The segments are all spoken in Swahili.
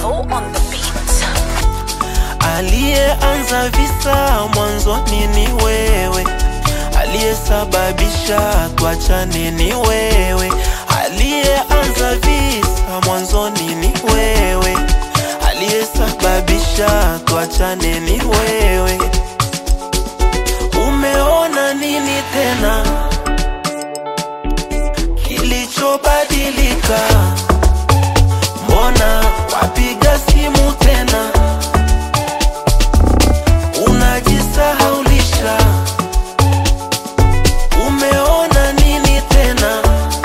Echo on the beat. Aliyeanza visa mwanzoni ni wewe, aliyesababisha tuachane ni wewe, aliyeanza visa mwanzoni ni wewe, aliyesababisha tuachane ni wewe. Umeona nini tena kilichobadilika? Mbona wapiga simu tena unajisahaulisha? Umeona nini tena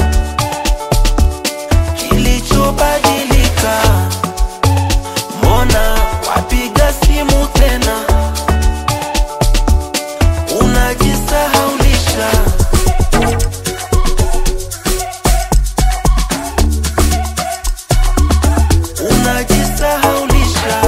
kilichobadilika? Mbona wapiga simu tena unajisahaulisha? Unajisahaulisha.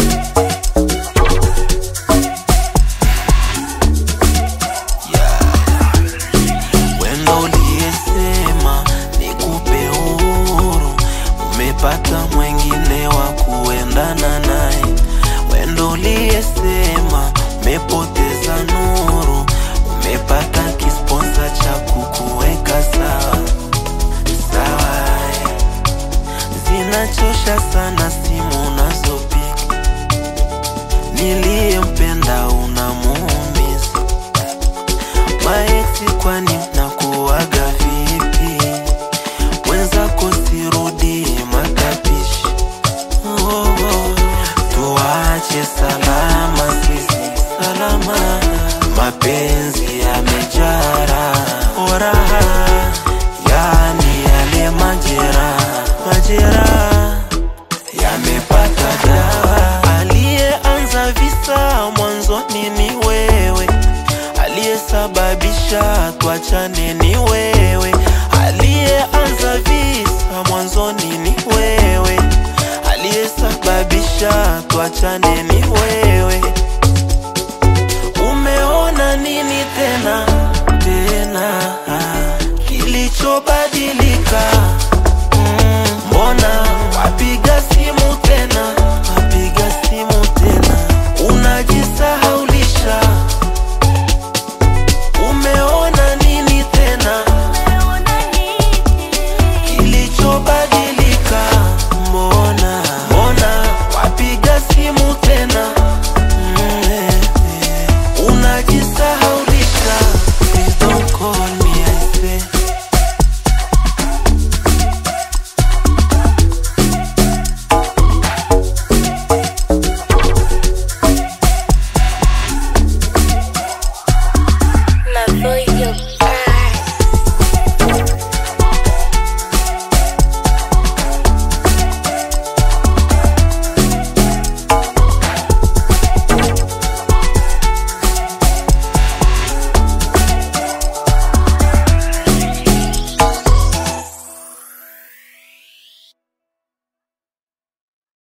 Wendo uliyesema nikupe uhuru, umepata mwengine wa kuendana naye. Wendo uliyesema umepoteza nuru, umepata kisponsa cha kukuweka sawa sawa. eh. Zinachosha sana simu unazopiga, niliyempenda unamuumiza Maeksi kwani mnakuwaga vipi? Mwenzako sirudi matapishi. Oh, oh. Tuache salama sisi salama, mapenzi yamejara oraha, yani yale majera majera yamepata dawa. Aliyeanza visa mwanzoni ni wewe, aliyesababisha tuachane ni wewe, aliyeanza visa mwanzoni ni wewe, aliyesababisha tuachane ni wewe.